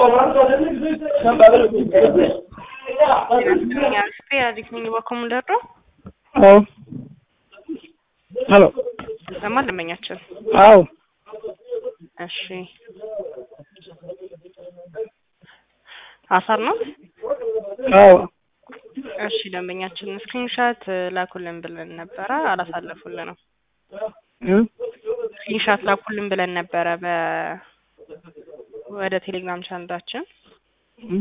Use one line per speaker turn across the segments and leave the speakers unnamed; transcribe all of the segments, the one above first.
አዲስ ነኝ በኮሙንደር ነው።
አዎ ሄሎ
ለማን ደንበኛችን?
አዎ
እሺ አሳር ነው።
አዎ
እሺ ደንበኛችን ስክሪንሻት ላኩልን ብለን ነበረ፣ አላሳለፉልንም።
እ
ስክሪንሻት ላኩልን ብለን ነበረ በ ወደ ቴሌግራም ቻናላችን
እ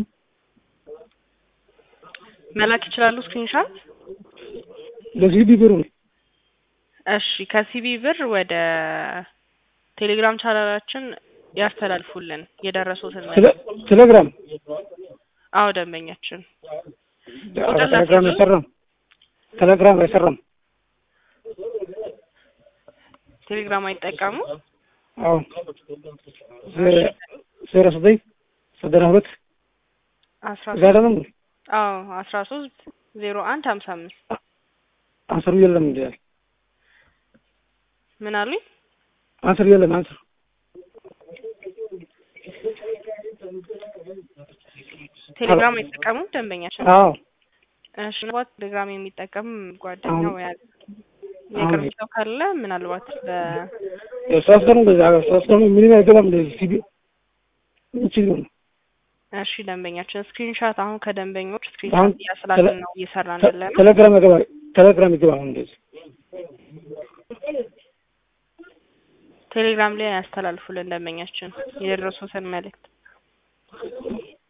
መላክ ይችላሉ ስክሪንሻት።
ለዚህ ቢብሩ
እሺ ከሲቢ ብር ወደ ቴሌግራም ቻናላችን ያስተላልፉልን የደረሱትን ነገር።
ቴሌግራም
አዎ ደንበኛችን
ቴሌግራም አይሰራም። ቴሌግራም አይሰራም።
ቴሌግራም አይጠቀሙ።
አዎ ዜሮ ዘጠኝ ዘጠና ሁለት
አስራ
እዛ ደግሞ
አዎ አስራ ሶስት ዜሮ አንድ ሀምሳ አምስት
አንሰሩ የለም እንዴ?
ምን አሉኝ?
አንሰር የለም አንሰር
ቴሌግራም አይጠቀሙም ደንበኛችን።
አዎ
እሺ ምናልባት ቴሌግራም የሚጠቀም ጓደኛ
አሁን-
ወይ የቅርብ ሰው ካለ ምናልባት በ
ሶስት ቀን በዛ ሶስት ቀን ምንም አይገባም። እንደዚህ ሲቢ እቺ ነው
እሺ ደንበኛችን ስክሪንሻት አሁን ከደንበኞች
አሁን
ስክሪንሻት እያስላክን ነው እየሰራን ያለ ነው።
ቴሌግራም ይገባ ቴሌግራም ይገባ አሁን እንደዚህ
ቴሌግራም ላይ ያስተላልፉልን ደንበኛችን የደረሱትን መልእክት